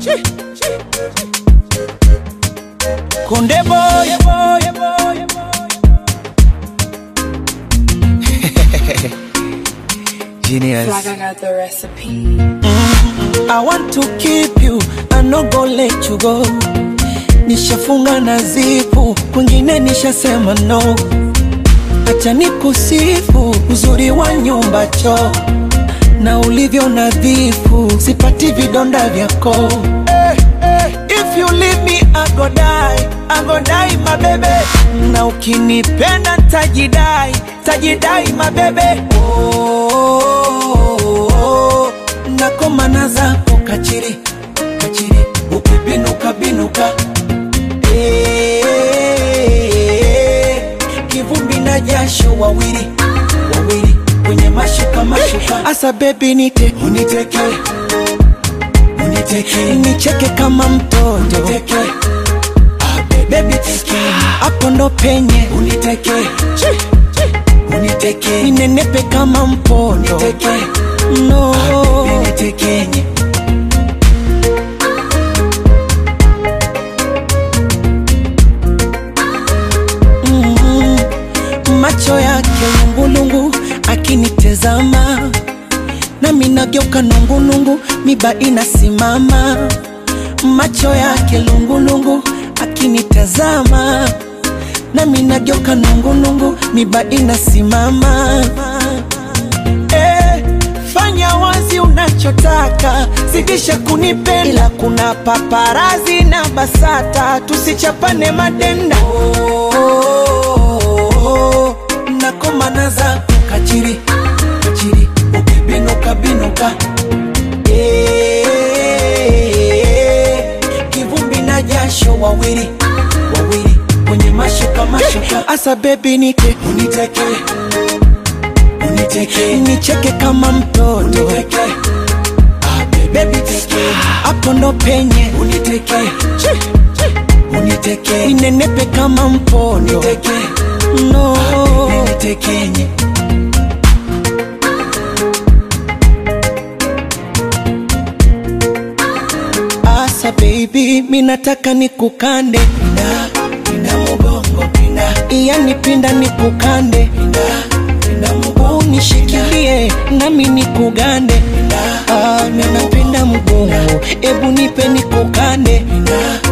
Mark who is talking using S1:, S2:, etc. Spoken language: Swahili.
S1: Konde boy, boy, boy, Genius.
S2: Like I got the recipe.
S1: I want to keep you, I no go let you go. Nishafunga na zipu, kwingine nishasema no. Acha nikusifu uzuri wa nyumba choo na ulivyo nadhifu, sipati vidonda vyako. Eh, eh, If you leave me I go die, I go die my baby. Na ukinipenda tajidai, tajidai my baby. Oh, oh, oh, nakomana zako kachiri, kachiri, ukibinuka binuka Eh, kivumbi na jasho wawili wawili kwenye mashuka mashuka asa bebi nite uniteke uniteke nicheke kama mtoto uniteke bebi teke hapo ndo penye uniteke uniteke ninenepe kama mpondo uniteke no unitekenye Mm, macho yake lungulungu akinitezama nami nageuka nungulungu miba inasimama macho yake lungulungu akinitazama nami nageuka nungulungu miba inasimama eh, fanya wazi unachotaka zidisha kunipenda ila kuna paparazi na basata tusichapane madenda oh, oh, oh, nakomana zako kachiri kachiri ukibinuka binuka Eh, kivumbi na jasho wawili wawili kwenye mashuka mashuka asa bebi nite uniteke uniteke nicheke kama mtoto uniteke bebi teke hapo ndo penye uniteke uniteke ninenepe kama mpondo uniteke no unitekenye asa baby minataka nikukande pinda pinda mugongo pinda yani pinda nikukande pinda pinda mugongo unishikilie nami nikugande pinda ah, minapenda mgongo ebu nipe nikukande pinda